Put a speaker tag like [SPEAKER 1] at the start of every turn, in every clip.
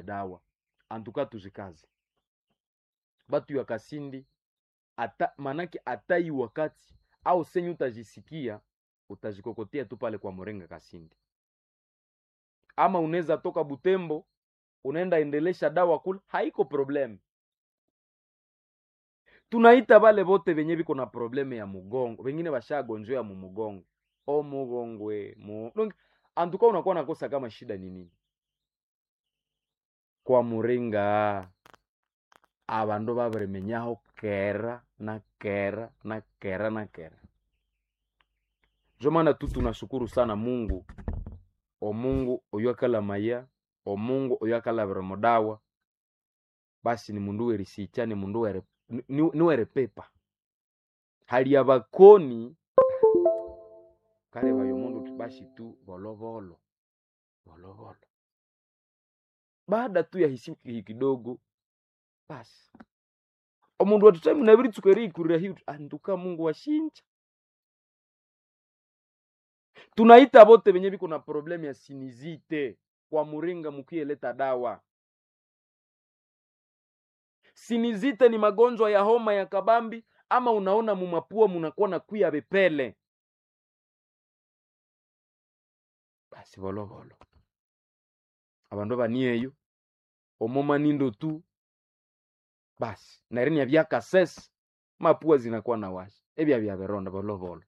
[SPEAKER 1] dawa antuka tuzikaze batu ya kasindi ata manake atai wakati au senyu utajisikia utajikokotea tu pale kwa morenga kasindi ama unaweza toka butembo unaenda endelesha dawa kule haiko problem tunaita bale bote benye biko na probleme ya mugongo bengine bashagonjwa mu mugongo o mugongwe mu donc antuka unakuwa nakosa kama shida ni nini kwa muringa abandu babiremenyaho kera na kera na kera na kera njo maana tu tunashukuru sana mungu omungu oyo akala maya omungu oyo akalabira mudawa basi ni mundu werisicha ni mundu were ni- ni- niwere pepa hali ya bakoni kale bayo mundu tu basi tu volovolo volovolo baada tu ya hisi ki- kidogo basi omundu watutami nabiri tukeriikurira hiu anduka mungu washinja tunaita bote benye biko na problemu ya sinizite kwa muringa mukieleta dawa sinizite ni magonjwa ya homa ya kabambi ama unaona mumapua munakuwa na kuya bepele basi volovolo abandu banieyo omoma nindo tu basi narinia byakasesi mapua zinakuwa na washi ebya bya bironda volovolo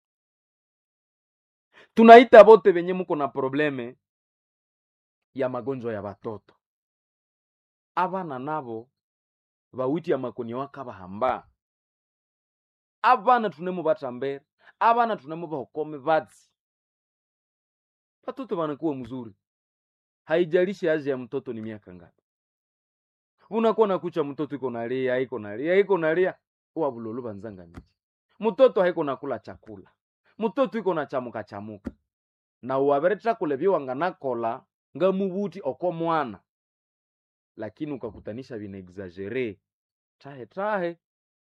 [SPEAKER 1] tunaita bote benye muko na probleme ya magonjwa ya batoto abana nabo bawiti amakoni wakabahamba abana tunemo batambere abana tunemo bahokome batsi batoto banakuwa mzuri haijalishi aje ya mtoto ni miaka ngapi unakuwa nakucha mtoto iko nalia iko nalia iko nalia wabulolo banzanga miji mtoto haiko nakula chakula mtoto iko na chamuka chamuka na uwabere chakula biwanga nakola nga mubuti oko mwana lakini ukakutanisha vina exagere trahe trahe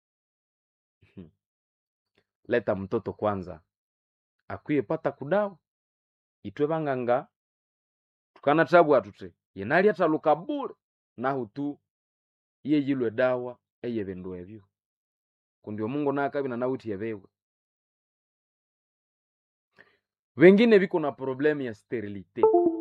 [SPEAKER 1] leta mtoto kwanza akwiye pata kudawa itwe banganga tukana tabwa tute yenali ataluka bule nahu tu iye yilwe dawa eye bindu ebyo kundi omungu nakabina nawuti yebewe wengine biko na problemu ya sterilite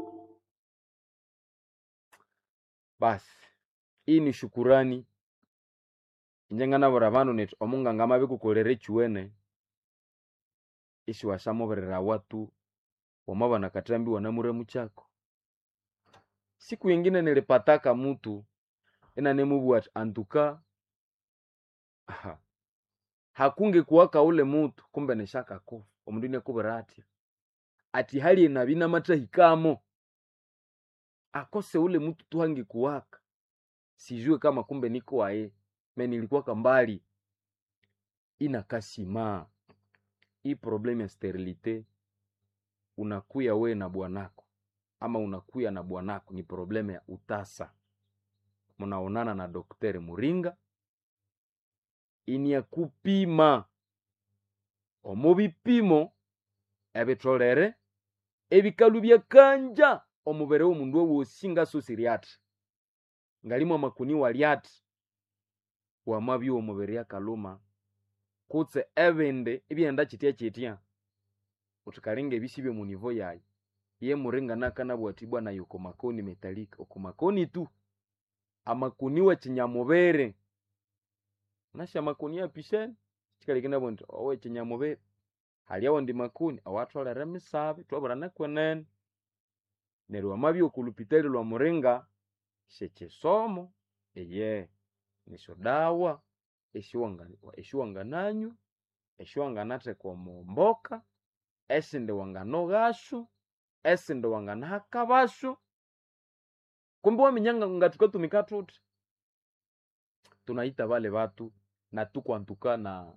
[SPEAKER 1] basi hii ni shukurani injengana bora bandu neti omunganga amabikukolere chiwene isi washamoberera watu wamabana katambi wanamuremu chako siku yengine nilipataka mutu ena nemubwati antuka aha, hakunge kuwaka ule mutu kumbe nishaka kufa omundu nekubwera atya ati hali enabina matahikamo akose ule mutu tuhangi kuwaka sijue kama kumbe niko aye me nilikuwaka mbali inakasima hii problemu ya sterilite unakuya we na bwanako ama unakuya na bwanako ni problemu ya utasa munaonana na dokteri muringa ini ya kupima omu bipimo ebitolere ebikalu byakanja omubere w'omundu owosi ngaso siriati ngalimu amakuni waliati wamabya omubiri akaluma kutse ebindi ebyenda kitya kitya utikalinga ebisibye mu nivo yayi ye muringa nakanabwatibwa nayo okomakoni metalika okomakoni tu amakuni wa kinyamubere nasha makuni apisheni kikalikina nti owe kinyamubere haliawo ndi makuni awatholere emisabe twabura nekwenene neryo wamabya okulupitali lwa muringa shekisomo eye nisyo dawa eshiwanga- eshiwangananywa eshiwanganatheka omu mboka esindi wanganoghasu esindi wanganahakabasu kumbe waminyanga nga tukatumika tuthi tunaita vale vatu na tukwantuka na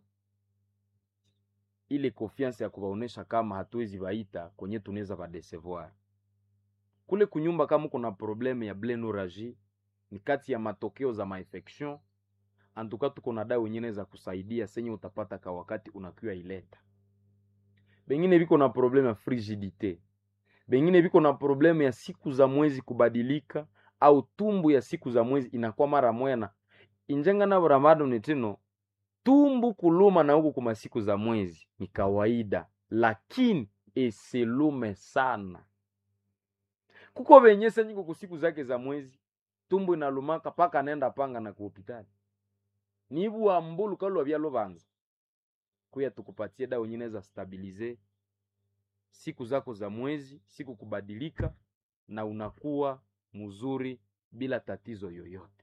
[SPEAKER 1] ile confiance ya kuvaonesha kama hatuwezi vaita kwenye tunaweza vadesevoir kule kunyumba kama kuna probleme ya blenuragie ni kati ya matokeo za mainfection antuka tuko na dawa nyingine za kusaidia senye utapata ka wakati unakiwa ileta bengine viko na probleme ya frigidite bengine viko na probleme ya siku za mwezi kubadilika au tumbu ya siku za mwezi inakuwa mara mwena injenga navo ramado nitino tumbu kuluma na huku kuma siku za mwezi ni kawaida lakini isilume sana kuko venyesa nyiko kusiku zake za mwezi tumbu inalumaka paka nenda panga na kuhopitali nivu mbulu kalwa vyalo vanza kuya tukupatie dawa nyingine za stabilize siku zako za mwezi siku kubadilika na unakuwa mzuri bila tatizo yoyote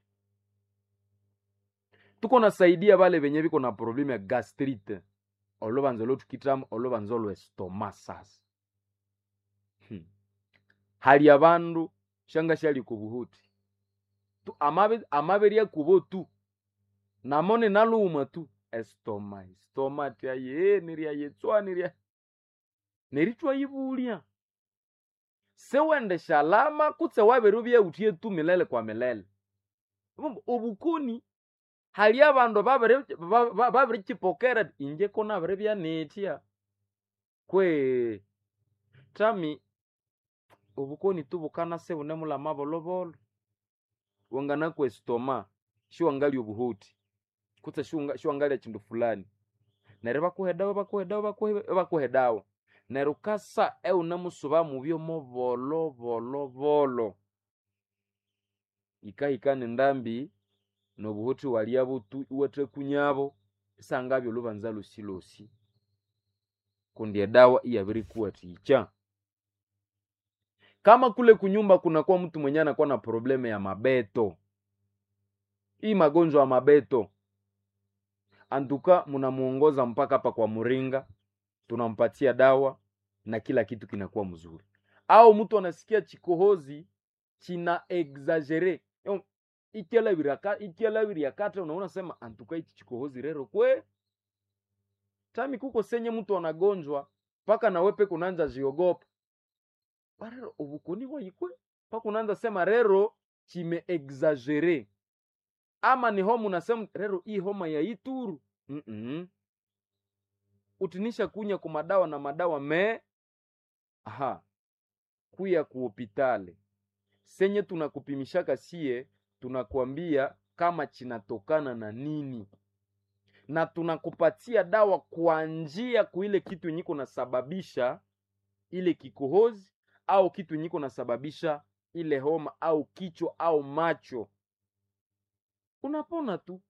[SPEAKER 1] tuko nasaidia vale venye viko na problemu ya gastrite olovanza lotukitamu olovanza olwe stoma sasa hmm. hali ya vandu shanga shali kuvuhuti tu amave amaveria kuvo tu namone naluma tu estoma estoma tyaye niriyayetswa niriya neritwa yivulia sewende shalama kutse wavere vyautie tu milele kwa milele obukuni hali abandu babirikipokera inje kona biri byanetya kwe tami obukoni tubukana se bune mulama bolobolo wangana kwe stoma shiwangali obuhuti kutse shiwangali chindu fulani neryo bakuhedawo bakuhedawo bakuhedawo neryo kasa eune musuba mubyomo bolo bolo bolo ikahikana endambi nobuhuthi walya butu iwathekunyabo isangabyo lubanza lusilosi kundi edawa iyabirikuwathikya kama kule kunyumba kunakuwa mtu mwenye anakuwa na probleme ya mabeto hii magonjwa ya mabeto antuka munamuongoza mpaka hapa kwa muringa tunampatia dawa na kila kitu kinakuwa mzuri au mtu anasikia chikohozi china exagere ikyalawiri akata unaona sema antuka ichi chikohozi rero kwe tami kuko senye mtu anagonjwa paka nawepe kunanja jiogopa barero ubukuni bwaikwe paka unaanza sema rero chime exagere ama ni homa unasema rero hii homa ya ituru mm -mm. utinisha kunya ku madawa na madawa me aha kuya ku hopitale senye tunakupimishaka sie tunakwambia kama chinatokana na nini na tunakupatia dawa kwa njia kuile kitu nyiko nasababisha ile kikohozi au kitu nyiko nasababisha ile homa au kichwa au macho unapona tu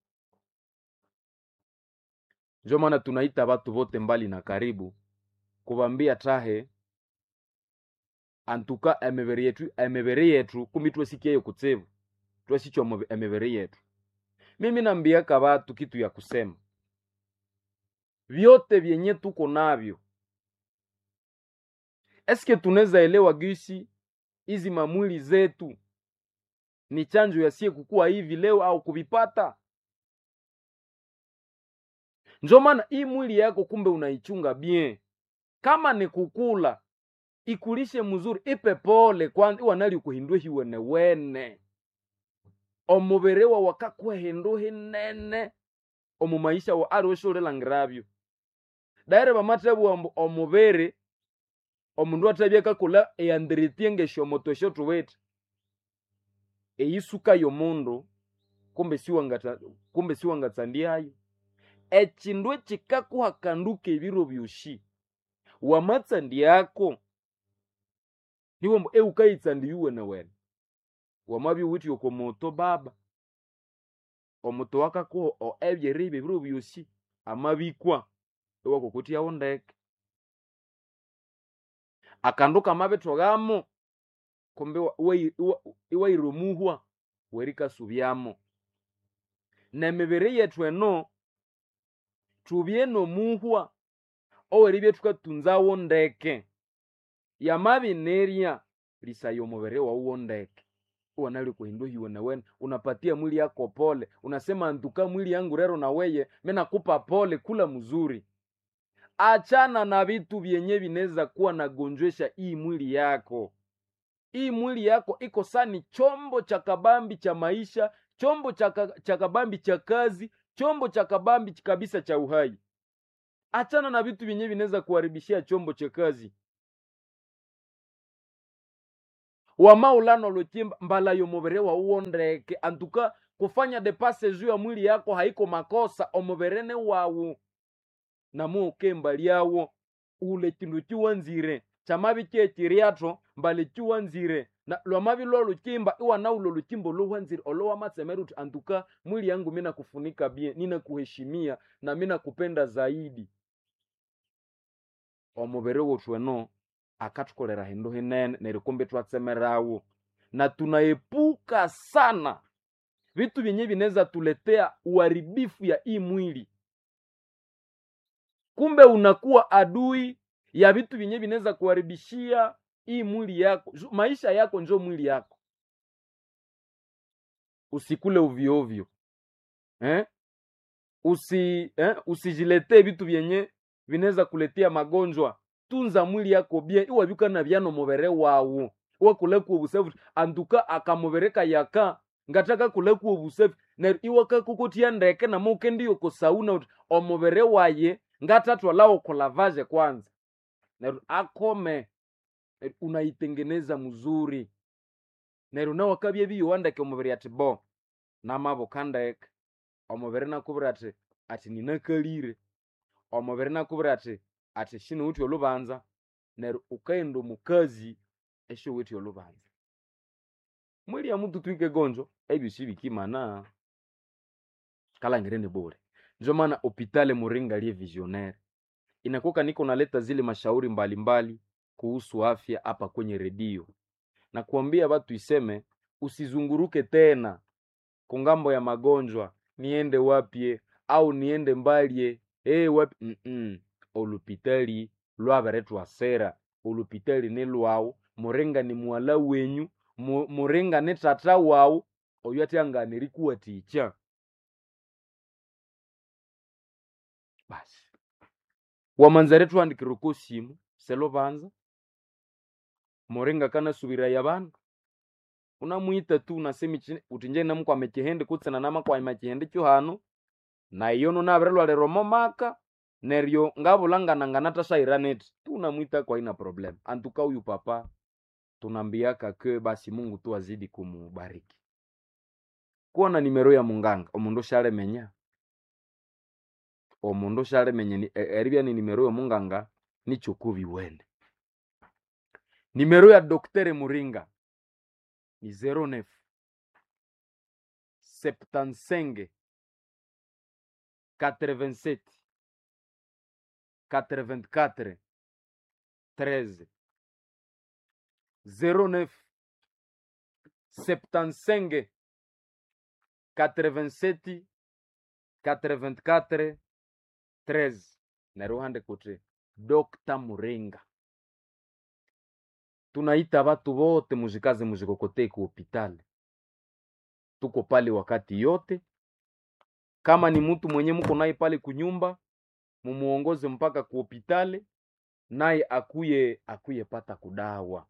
[SPEAKER 1] njo maana tunaita watu vote mbali na karibu kuvambia tahe antuka emebere yetu emebere yetu kumi twesikie kutsevu twesichwa emebere yetu mimi nambiaka watu kitu ya kusema vyote vyenye tuko navyo eske tunaweza elewa gisi hizi mamwili zetu ni chanjo yasie kukua hivi leo au kuvipata njo maana hii mwili yako kumbe unaichunga bien kama ni kukula ikulishe mzuri ipe pole kwanza iwanali kuhindwe hiwene wene omubere wa wakakwehindu hinene omu maisha wa ali weshulilangiravyo daire bamatebu omubere omundu atebya kakula eyandiritie ngeshomoto esho tuwete eyisuka yomundu kumbe siwangata kumbe siwangatsandiayo echindu echikakuhakanduka ebiro byoshi wamatsandiako niwombo eukayitsandi yuwene wene wamabya uwithe oko moto baba omuto wakakuho ebyeribe ebiro byosi amabikwa ewakokotyawo ndeke akandu kamabithogamo kumbe iwaira omuhwa werikasubyamo nemibiri yethu eno tubye nomuhwa oweribya thukatunzawo ndeke yamabinerya lisaya omubiri wawuwo ndeke uwanali kuhindu hiwe nawene unapatia mwili yako pole unasema ntuka mwili yangu rero na weye menakupa pole kula mzuri achana na vitu vyenye vinaweza kuwa nagonjwesha hii mwili yako hii mwili yako iko sani chombo cha kabambi cha maisha chombo cha kabambi cha kazi chombo cha kabambi kabisa cha uhai achana na vitu vyenye vinaweza kuharibishia chombo cha kazi wamaulano luchimba mbala yomuviri wauwo ndeke antuka kufanya depase juu ya mwili yako haiko makosa omuvirene wawu namuukemba lyawo ule chindu chiwanzire chamavi chechiriato mbali chiwanzire na lwamavi lwa luchimba iwana ulo luchimbo luwanzire olowamatsemera uti antuka mwili yangu mina kufunika bien nina kuheshimia na mina kupenda zaidi omuviri wetu eno akatukolera hindu hinene neryo kumbe twatsemerawo na tunaepuka sana vitu vyenye vinaweza tuletea uharibifu ya hii mwili kumbe unakuwa adui ya vitu vyenye vinaweza kuharibishia hii mwili yako Ju- maisha yako njo mwili yako usikule ovyoovyo eh? usi eh? usijiletee vitu vyenye vinaweza kuletea magonjwa tunza mwili yako bien iwabika na vyano muvere wawu iwakulekuwa obusefu antuka akamuvereka yaka ngataka kulekuwa obusefu neryo iwakakukutia ndeke namuke ndiyo kusauna uti omuvere waye ngatatwalawo kulavaje kwanza neryo akome neryo unaitengeneza mzuri neryo nawakabya biyowandeke omubiri ati bo namabuka ndeke omubiri nakubwira ati ati ninakalire omubiri nakubwira ati ati shiniwuthi olubanza neryo ukaghenda omukazi eshiwuthi olubanza mwili ya mutu twike gonjo ebyosi bikimana kalangire ni bure ndio maana hopitali muringa liye visionaire inakuwa niko naleta zile mashauri mbalimbali mbali kuhusu afya hapa kwenye redio na kuambia watu iseme usizunguruke tena kungambo ya magonjwa niende wapye au niende mbalye hey, wapi Mm-mm. olupitali lwaberetwa sera olupitali ni lwawu muringa ni mwala wenyu mu- muringa ni tata wawu oyo atyanganiri kuwatikya basi wamanzare twandikire ko simu selo banza muringa kanasubira ya bandu unamwita tu unasema ichi- uti nje namukwame chihende kutsena namakwama chihende cho hano na iyo nunavirelwalero maka neryo ngavulanganangana tasairaneti tu unamwita kwa ina problem antuka huyu papa tunambiaka ke basi mungu tu azidi kumubariki kuona nimero ya munganga omundu shalemenya omundu shalemenya ni- e- eribya ni nimero ya munganga nichokubi wene nimero ya doktere muringa ni 09 75 87 84 13 09 75 87 84 13 naruhande kuti dr muringa tunaita watu wote muzikaze muzikokotei ku hopitali tuko pale wakati yote kama ni mtu mwenye mko naye pale kunyumba mumuongoze mpaka ku hopitali naye akuye akuye pata kudawa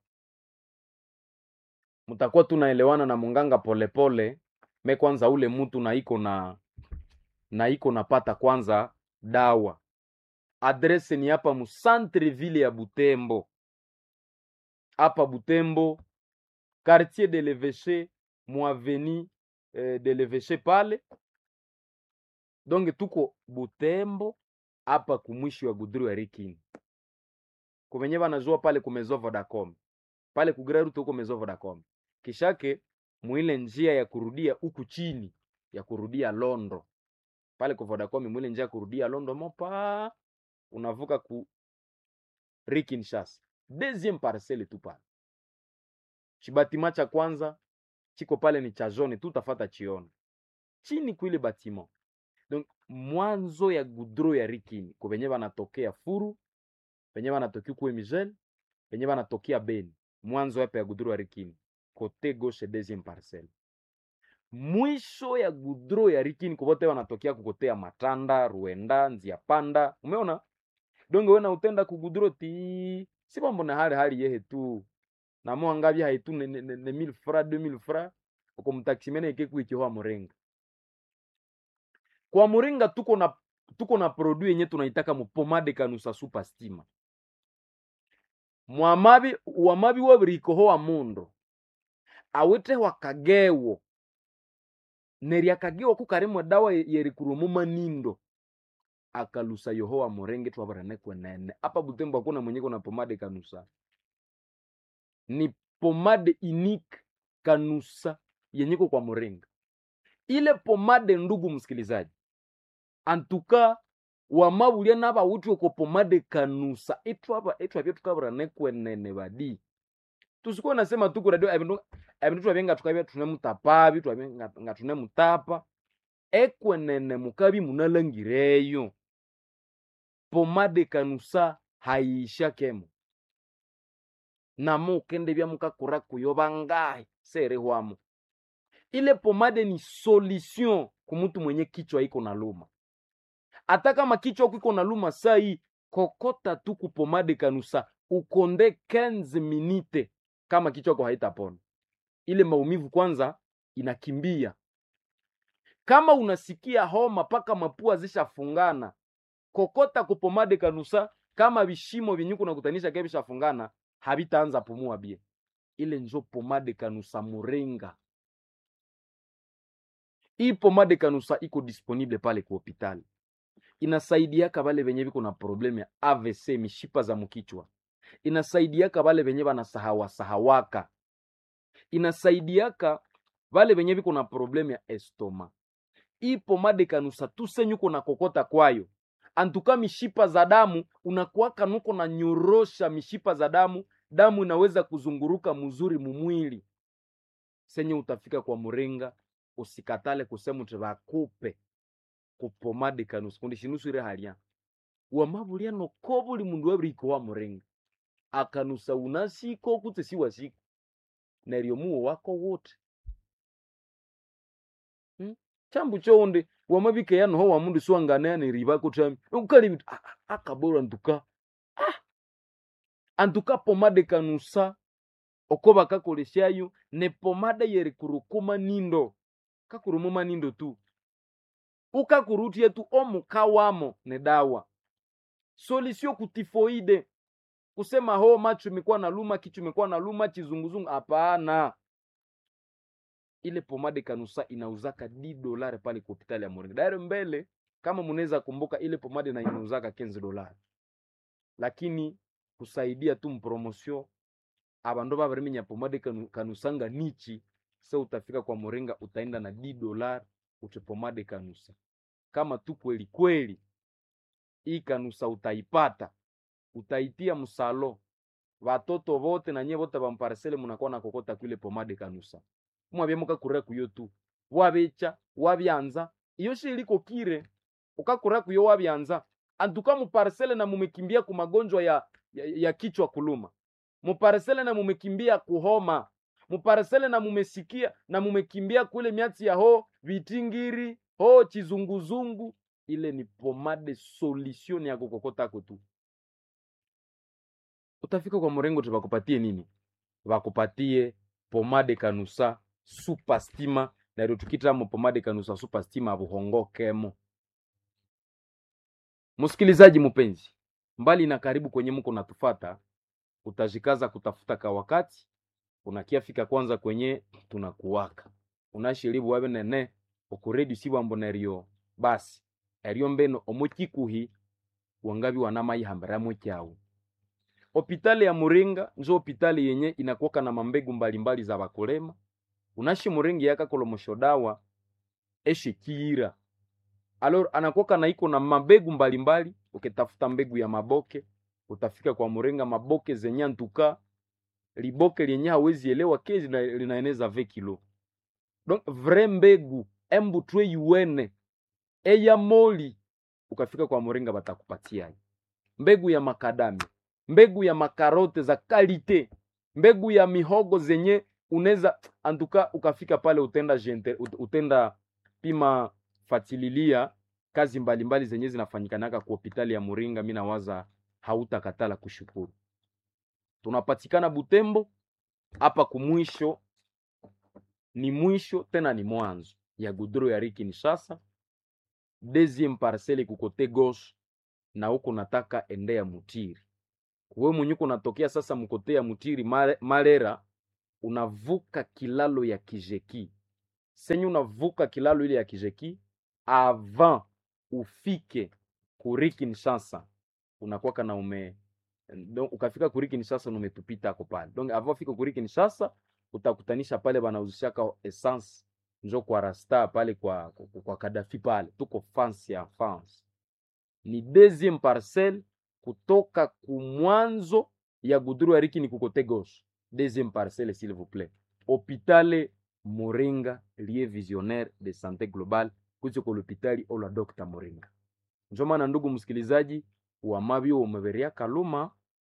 [SPEAKER 1] mtakuwa tunaelewana na munganga polepole me kwanza ule mtu na iko na na iko napata kwanza dawa adrese ni hapa mu centre ville ya butembo hapa butembo quartier de l'eveche mu aveni eh, de l'eveche pale donc tuko butembo hapa kumwishi wa gudru ya rikini kuvenye vanazua pale kumezo vodacom pale kugraruto huko mezo vodacom kishake mwile njia ya kurudia huku chini ya kurudia londo pale ku vodacom mwile njia ya kurudia londo mopa unavuka ku rikinshas deuxième parcelle tu pale chibatima cha kwanza chiko pale ni cha zone tu tafata chiona chini kuile batiment donc mwanzo ya gudro ya rikini kuvenye vanatokea furu venye vanatokea kuwe migel venye vanatokea beni mwanzo hapa ya gudro ya rikini kote gauche deuxième parcelle mwisho ya gudro ya rikini kuvote wanatokea kukotea matanda ruenda nzia panda umeona donge wena utenda kugudro ti si mambo na hali hali yehe tu namuangavi haitu ne, ne, ne, ne mille fra deux mille fra uko mtaksimene ikekuikihoa murenga kwa muringa tuko na tuko na produit yenye tunaitaka mupomade kanusa super stima mwamabi wamabi wabirikohoa mundu awithe kagewo neryo akagewo kukarimwe dawa yerikurumu manindo akalusa yohowa murenge twabirane kwenene apa butembo hakuna mwenye kuna pomade kanusa ni pomade unique kanusa yenyiko kwa muringa ile pomade ndugu msikilizaji antuka wamabulya nabawuthi oko pomade kanusa itwaba itwabye tukabirane kwenene badi tusikuwa nasema tuku radio ebindu ebindu twabye nga tukabya tunemutapabi twabye nga- nga tunemutapa ekwenene mukabi munalangireyo pomade kanusa hayisha kemo namo ukendebya mukakura kuyo bangahi serihwamo ile pomade ni solution kumutu mwenye kichwa iko na luma hata kama kichwa iko na luma sai kokota tu kupomade kanusa ukonde 15 minute kama kichwa yako haitapona ile maumivu kwanza inakimbia kama unasikia homa mpaka mapua zishafungana kokota kupomade kanusa kama vishimo vyenye kunakutanisha ke vishafungana havitaanza pumua bie ile njo pomade kanusa muringa hii pomade kanusa iko disponible pale ku hopitali inasaidiaka vale venye viko na problemu ya avc mishipa za mkichwa inasaidiaka vale venye vanasahawa sahawaka inasaidiaka vale venye viko na problemu ya estoma hii pomade kanusa tusenyuko na kokota kwayo antuka mishipa za damu unakuwaka nuko na nyorosha mishipa za damu damu inaweza kuzunguruka mzuri mumwili senye utafika kwa muringa usikatale kusema uti vakupe kupomade kanusa kundi shinusu ire halya wamabulya noko buli mundu wabiriko wa muringa akanusa unasiko kutse siwasiko neryo muwo wako wote hmm? chambu chonde wamabike yanoho wamundu siwanganayani riba kutami ukali bitu ah, ah, akabora ntuka ah. antuka pomade kanusa oko bakakolesyayo ne pomade yeri kurukuma nindo kakurumuma nindo tu ukakurutye tu omuka wamo ne dawa solisio kutifoide kusema ho macho imekuwa na luma kichwa imekuwa na luma chizunguzungu hapana ile pomade kanusa inauzaka di dolari pale kwa hospitali ya Moringa. Daire mbele kama munaweza kumbuka ile pomade na inauzaka 15 dolari. Lakini kusaidia tu mpromosio abandu babariminya pomade kanu, kanusanga nichi se utafika kwa Moringa utaenda na di dolari uche pomade kanusa. Kama tu kweli kweli hii kanusa utaipata utaitia msalo watoto vote na nyie vote bamparsele munakuwa na kokota kwile pomade kanusa mwabye mukakura kuyo tu wabecha wabyanza iyo shiliko kire ukakura kuyo wabyanza antuka muparsele na mumekimbia ku magonjwa ya, ya, ya kichwa kuluma muparsele na mumekimbia kuhoma muparsele na mumesikia na mumekimbia kule miatsi ya ho vitingiri ho chizunguzungu ile ni pomade solution ya kukokotako tu utafika kwa mrengo tu bakupatie nini bakupatie pomade kanusa super stima neryo tukitamo pomade kanusa super stima buhongokemo msikilizaji mpenzi mbali na karibu kwenye mko natufata utajikaza kutafuta ka wakati unakiafika kwanza kwenye tunakuwaka unashiribu wabe nene okuredi sibwambo neryo basi eryo mbeno omukikuhi wangabi wanamayihambiramu kyawu hopitali ya muringa njo hopitali yenye inakuwaka na mambegu mbalimbali za bakulema unashi muringi yakakolomosho dawa eshikiira alor anakuwaka na iko na mabegu mbalimbali ukitafuta mbegu ya maboke utafika kwa muringa maboke zenye antuka liboke lenye hawezi elewa ke lina- linaeneza ve kilo donc vrai mbegu embutwe yuene eya moli ukafika kwa muringa batakupatia mbegu ya makadamia mbegu ya makarote za kalite mbegu ya mihogo zenye unaweza antuka ukafika pale utenda gente, ut- utenda pima fatililia kazi mbalimbali mbali zenye zinafanyikanaka ku hopitali ya Muringa. Mi nawaza hautakatala kushukuru. Tunapatikana Butembo hapa kumwisho, ni mwisho tena ni mwanzo ya gudro ya Riki Kinshasa, deuxième parcelle kukote gauche, na huko nataka endea Mutiri we mwenye kunatokea sasa mkote ya Mutiri Mare- Marera, unavuka kilalo ya kijeki senye unavuka kilalo ile ya kijeki avant ufike kuri Kinshasa unakuwaka na ume donc ukafika kuri Kinshasa na umetupita ako pale donc avant ufike kuri Kinshasa utakutanisha pale banauzishaka essence njo kwa rasta pale kwa, kwa, kwa Kadafi pale tuko fansi ya fansi ni deuxième parcelle kutoka kumwanzo ya guduru ya riki ni kukote gauche deuxième parcelle s'il vous plaît hôpital Moringa lieu visionnaire de santé globale kucho kwa hôpitali ola Dr. Moringa njo maana ndugu msikilizaji wa mabyo umeberia kaluma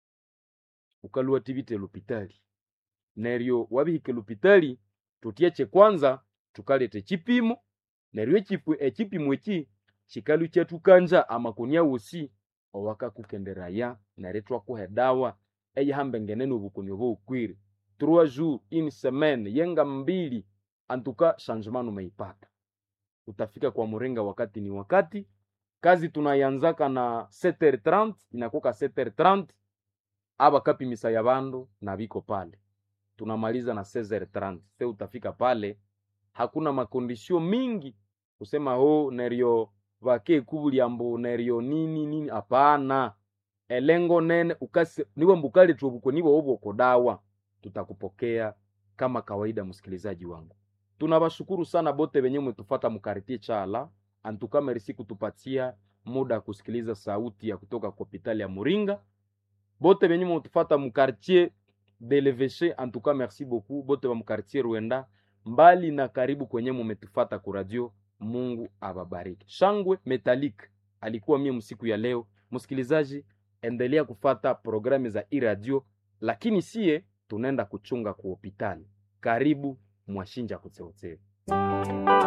[SPEAKER 1] ukaluwa tivite lupitali neryo wabihike lupitali tutyeche kwanza tukalete chipimo neryo echipu echipimo eki chikalu chetukanja amakonia wosi owakakukenderaya neryo twakuha edawa eyihambengenene obukoni oboukwire trois jours une semaine yenga mbili antuka changement umeipata utafika kwa muringa wakati ni wakati kazi tunayanzaka na 7h30 inakuka 7h30 aba kapimisa ya bandu na biko pale tunamaliza na 16h30 se utafika pale hakuna makondisio mingi kusema ho neryo vake kubulyambo neryo nini nini hapana elengo nene ukase niwe mbukali tuobuko niwe obwoko dawa tutakupokea kama kawaida msikilizaji wangu tunawashukuru sana bote wenye mmetufata mkartie chala antuka merci kutupatia muda kusikiliza sauti ya kutoka kwa hospitali ya Muringa bote benye mutufata mu quartier de l'Evêché en tout cas merci beaucoup bote ba mu quartier Rwenda mbali na karibu kwenye mumetufata ku radio Mungu ababariki shangwe metalik alikuwa mie msiku ya leo msikilizaji endelea kufata programu za iradio lakini sie tunaenda kuchunga ku hospitali karibu mwashinja kutseotseo